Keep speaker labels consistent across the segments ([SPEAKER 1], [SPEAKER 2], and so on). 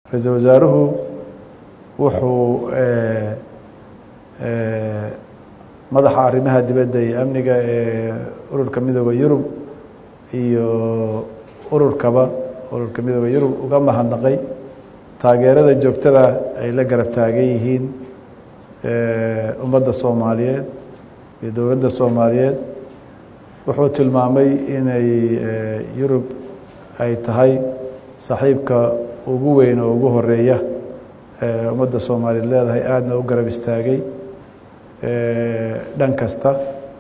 [SPEAKER 1] ra-iisul wasaaruhu wuxuu madaxa arrimaha dibadda iyo amniga ee ururka midooda yurub iyo ururkaba ururka midooda yurub uga mahadnaqay taageerada joogtada ay la garab taagan yihiin ummadda soomaaliyeed iyo dowladda soomaaliyeed wuxuu tilmaamay inay yurub ay tahay saaxiibka ugu weyn oo ugu horeeya ummadda soomaaliyeed leedahay aadna u garab istaagay dhan kasta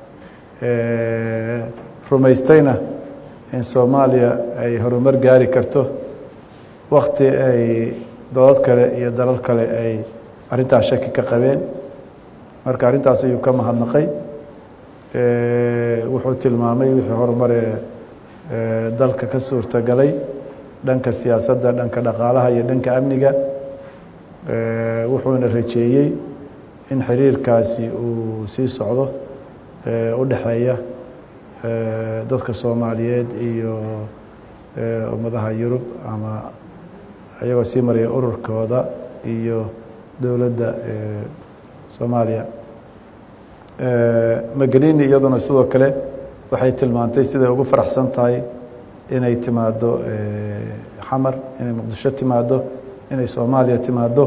[SPEAKER 1] rumaystayna in soomaaliya ay horumar gaari karto wakti ay dadad kale iyo dalal kale ay arrintaas shaki ka qabeen marka arrintaas ayuu ka mahadnaqay wuxuu tilmaamay wixii horumaree dalka ka suurtagalay dhanka siyaasadda dhanka dhaqaalaha iyo dhanka amniga wuxuuna rajeeyey in xiriirkaasi uu sii socdo u dhexeeya dadka soomaaliyeed iyo ummadaha yurub ama iyagoo sii maraya ururkooda iyo dowladda soomaaliya magelini iyaduna sidoo kale waxay tilmaantay siday ugu faraxsan tahay inay timaado xamar inay muqdisho timaado inay soomaaliya timaado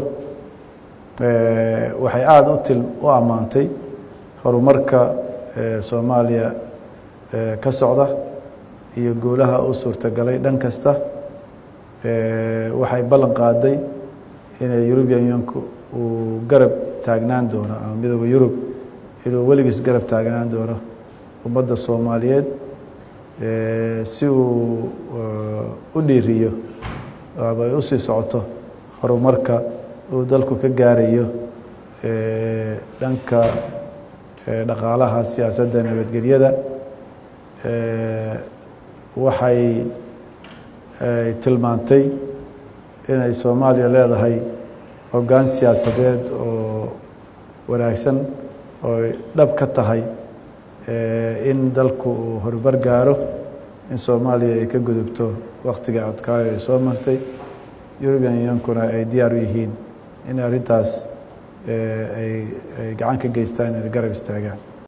[SPEAKER 1] waxay aada uti u ammaantay horumarka soomaaliya ka socda iyo guulaha u suurtagalay dhan kasta waxay ballan qaaday inay eurubian unionku uu garab taagnaan doono ama midooda yurub inuu weligiis garab taagnaan doono ummadda soomaaliyeed si uu u dhiiriyo ama ay usii socoto horumarka uu dalku ka gaarayo dhanka dhaqaalaha siyaasadda nabadgelyada waxay tilmaantay inay soomaaliya leedahay hoggaan siyaasadeed oo wanaagsan oo dhab ka tahay in dalku uu horumar gaaro in soomaaliya ay ka gudubto waktiga adkaayo ay soo martay eurubian unionkuna ay diyaar u yihiin in arrintaas ay gacan ka geystaan inay garab istaagaan